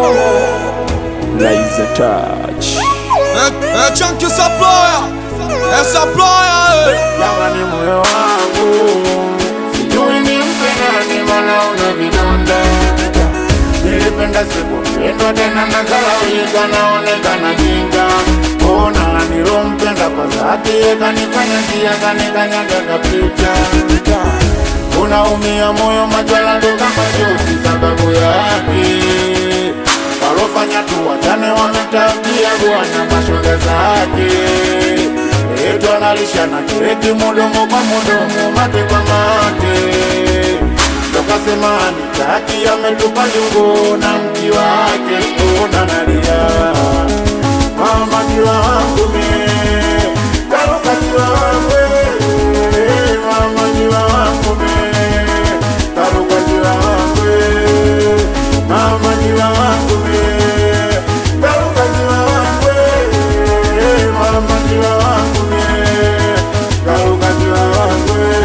Liza touch. Eh, eh, chunky supplier. Eh, supplier, eh. Jamani, moyo wangu sijui nimpe nani, maana una vidonda. Nilipenda sikupendwa tena, nazalaulika, naonekana jinga. Ona nilompenda kwa dhati, kanifanya njia, kanikanyaga kapita. Unaumia moyo, machozi ndo kama jozi, sababu yake walofanya tu wachane, wametabia bwana mashoga zake Etu analisha na kireti mudomo kwa mudomo, mate kwa mate. Tokasema nitaki ametupa jungo na mti wake, ona nalia mama jiwa wangu me karuka jiwa wangu eh, mama jiwa wangu me karuka jiwa wangu eh, mama jiwa wangu me karuka jiwa wangu eh, mama jiwa wangu me karuka jiwa wangu eh.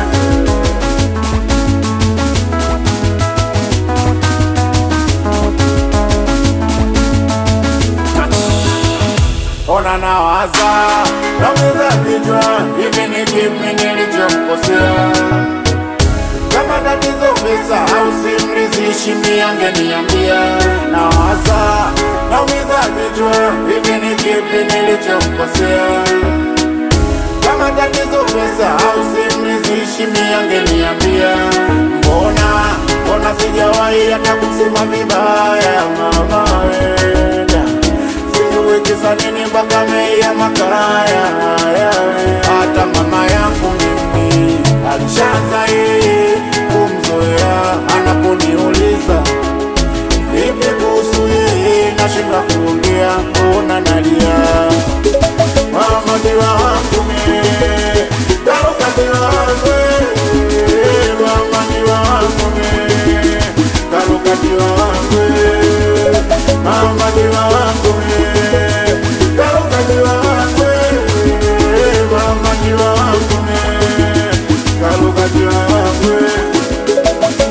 Ona nawaza naweza vichwa hivi, ni kipi nilichomkosea? Kama tatizo pesa au simrizishi, miangeniambia. Nawaza naumiza vichwa hivi, ni kipi nilichomkosea? Kama tatizo pesa au simrizishi, miangeniambia. Mbona mbona sijawahi hata kusema vibaya, mama wenda sijui kisa nini mpaka meia makaraya hata mama yangu mimi alishaanza yeye kumzoea anaponiuliza vipi kuhusu yeye nashinda kuongea ona nalia mama diwa wangu mie karuka diwa wangu eh, mama diwa wangu mie karuka diwa wangu eh, mama diwa wangu mie karuka diwa wangu eh, mama diwa wangu mie karuka diwa wangu eh.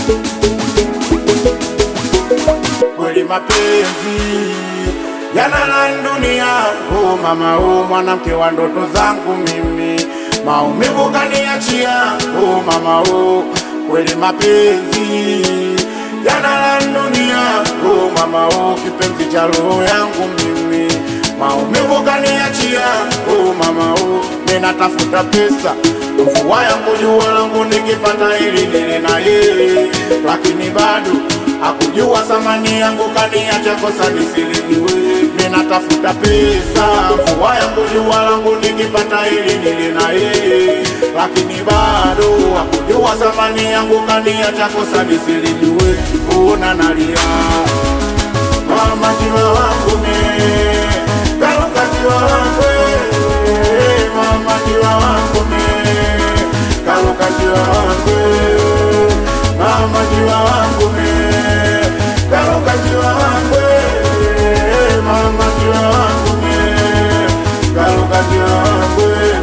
kweli mapenzi yana na dunia. Oh mama, oh mwanamke wa ndoto zangu mimi, maumivu kaniachia. Oh mama, oh kweli mapenzi yana na dunia. Oh mama, oh kipenzi cha roho yangu mimi, maumivu kaniachia. Oh mama, oh ninatafuta pesa mvua yangu jua langu nikipata ili nile na yeye, lakini bado hakujua thamani yangu, kaniacha kosa nisilijiwe. Ninatafuta pesa mvua yangu jua langu nikipata ili nile na yeye, lakini bado hakujua thamani yangu, kaniacha kosa nisilijiwe. Una nalia mama jiwa wangu me karuka jiwa wangu eh, mama jiwa wangu me karuka jiwa wangu eh, mama jiwa wangu me karuka jiwa wangu eh, mama jiwa wangu me karuka jiwa wangu eh.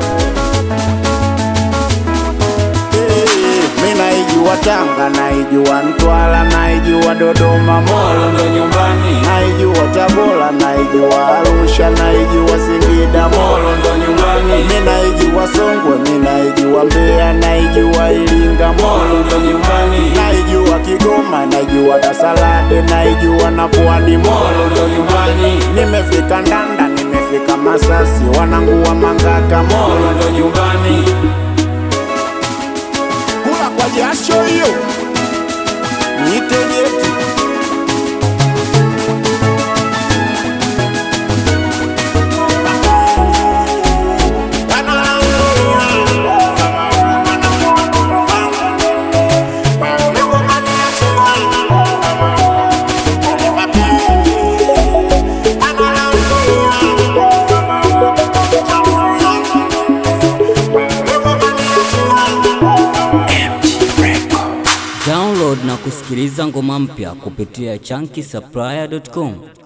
Mi naijua Tanga, naijua Mtwara, naijua Dodoma, Molo ndo nyumbani, naijua Tabora, naijua Arusha, naijua Singida, Molo ndo nyumbani, mi naijua Songwe, mi naijua Mbeya, naijua Iringa, Molo ndo nyumbani, naijua Kigoma, naijua Dar es Salaam, naijua na Pwani, Molo ndo nyumbani, nimefika Ndanda, nimefika Masasi, wanangu wa Mangaka, Molo ndo nyumbani kula kwa jasho hiyo nitegeti Download na kusikiliza ngoma mpya kupitia chunky supplier.com.